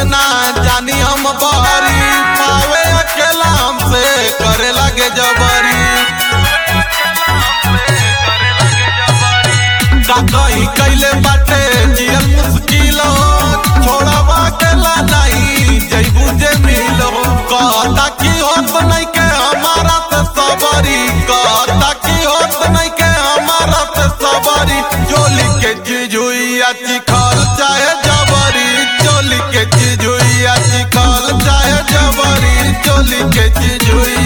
से ना जानी हम बारी पावे अकेला हमसे करे लगे जबरी का कहीं कैले बाटे जियल मुश्किल छोड़वा अकेला नहीं जैबू जे मिलो कहता की होत नहीं के हमारा से सबरी कहता की होत नहीं के हमारा से सबरी चोली के चीज हुई अच्छी खाल चाहे जबरी चोली के चीज हुई अच्छी खाल चाहे जबरी चोली के चीज हुई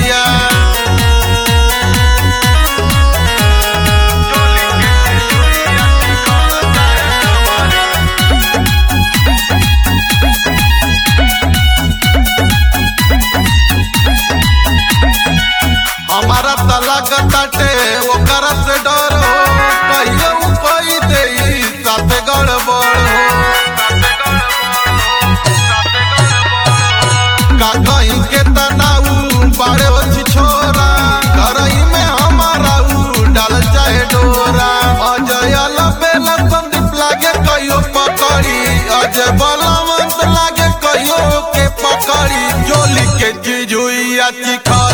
हमारा तला कटाटे ओकरा से डर हो कहियो उ कोई दे साथे गड़बड़ हो का कहीं के तनाऊ बारे होची छोरा घरही में हमारा उ डाल चाहे डोरा अजय बेला संदीप लागे कहियो पकड़ी अजय बलवंत लागे कहियो के पकड़ी जोली के चीज हुई अच्छी खा